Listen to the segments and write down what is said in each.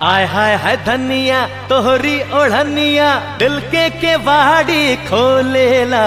आय हाय हाय धनिया तोहरी ओढ़निया दिल के के वाड़ी खोलेला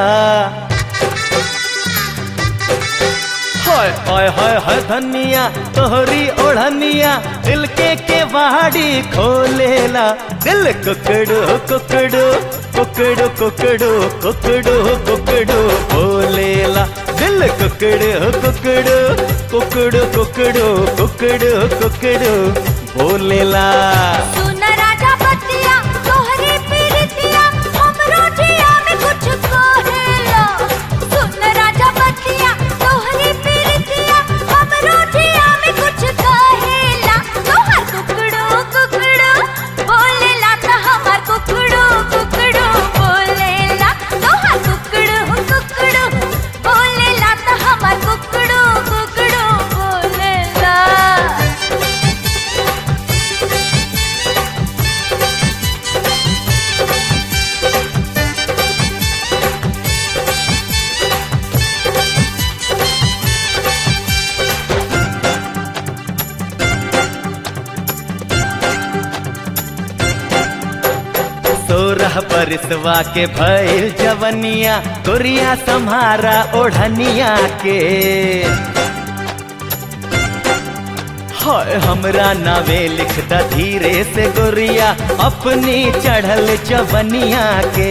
हाय हाय हाय हाय धनिया तोहरी ओढ़निया दिल के के वाड़ी खोलेला दिल कुकड़ो कुकड़ो कुकड़ो कुकड़ो कुकड़ो कुकड़ो बोलेला दिल कुकड़ो कुकड़ो कुकड़ो कुकड़ो कुकड़ो कुकड़ो बोलेला सुन राजा बतिया तोहरी पीरितिया हमरो जिया में कुछ कहेला सुन राजा बतिया तोहरी पीरितिया हमरो जिया में कुछ कहेला तोहर कुकड़ो कुकड़ो बोलेला त हमार कुकड़ो कुकड़ो बोलेला तोहर कुकड़ो कुकड़ो बोलेला त हमार कुकड़ो कुकड़ो बोलेला सोरह परसवा के भइल जवनिया कोरिया सम्हारा ओढ़निया के हाय हमरा नावे लिखता धीरे से गोरिया अपनी चढ़ल जवनिया के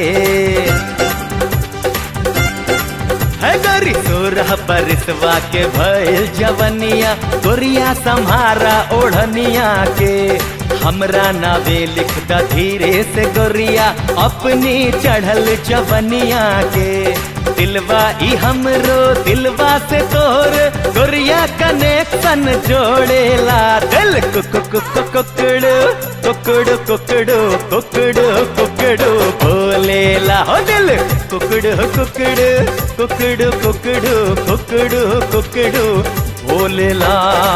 है गोरी सोरह परसवा के भइल जवनिया गोरिया सम्हारा ओढ़निया के हमरा नावे लिखता धीरे से गोरिया अपनी चढ़ल जवनिया के दिलवा ई हमरो दिलवा से तोर गोरिया कनेक्शन जोड़ेला दिल कुक कुक कुकड़ो कुकड़ो कुकड़ो कुकड़ो कुकड़ो बोलेला हो दिल कुकड़ो कुकड़ो कुकड़ो कुकड़ो कुकड़ो कुकड़ो बोलेला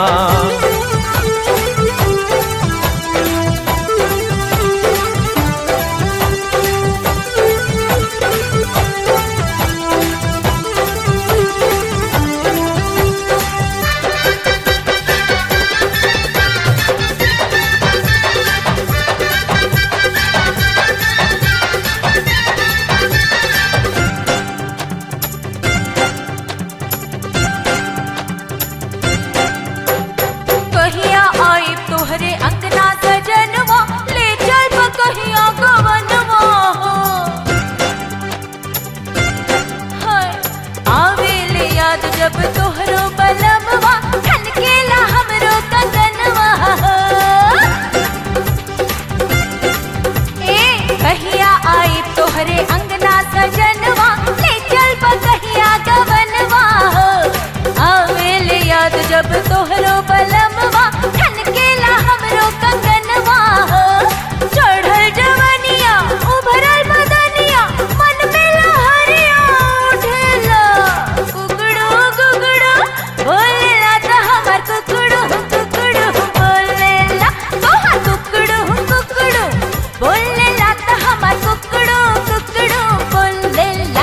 कहिया आई तोहरे अंगना सजनवा ले चल कहिया गवनवा हो हाय आवे ले याद जब तोहरो बलमवा ठनकेला हमरो कंगनवा हो ए कहिया आई तोहरे अंगना सजनवा ले चल कहिया गवनवा हो आवेल याद जब तोहरो बलमवा ठनकेला हमरो कंगनवा हो चढ़ल जवनिया उभरल बदनिया मन में लहरिया उठेला कुकड़ो कुकड़ो बोलेला त हमार कुकड़ो कुकड़ो बोलेला तोहार कुकड़ो कुकड़ो बोलेला त हमार कुकड़ो कुकड़ो बोलेला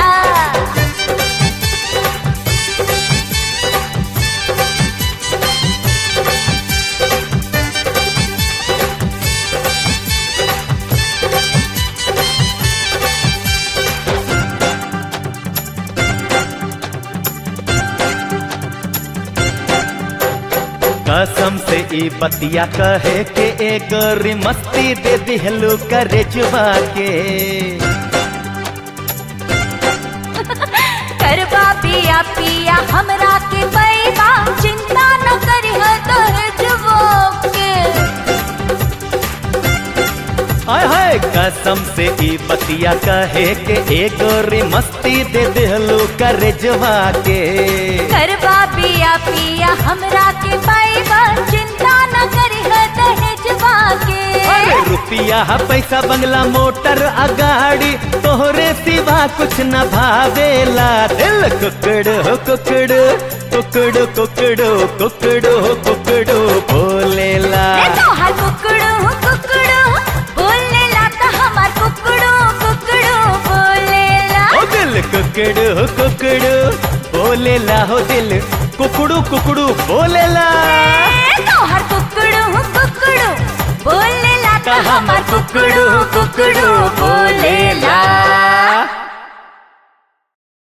कसम से ई बतिया कहे के एक गोरी मस्ती दे दिहलू करे जुबा के करबा पिया पिया हमरा के पैबा चिंता न करिह दहजवो के आय हाय कसम से ई बतिया कहे के एक गोरी मस्ती दे दिहलू करे जुबा के करबा पिया पिया हमरा के पैबा चिंता न करिह दहजवा के अरे रुपिया पैसा बंगला मोटर अगाड़ी तोहरे सिवा कुछ न भावेला दिल कुकड़ो कुकड़ो कुकड़ो कुकड़ो कुकड़ो कुकड़ो बोलेला रे तोहार कुकड़ो कुकड़ो बोलेला त हमार कुकड़ो कुकड़ो बोलेला ओ दिल कुकड़ो कुकड़ो बोलेला हो दिल कुकड़ू कुकड़ू बोलेला रे तोहार कुकड़ो कुकड़ो बोलेला कुकड़ू कुकड़ू बोलेला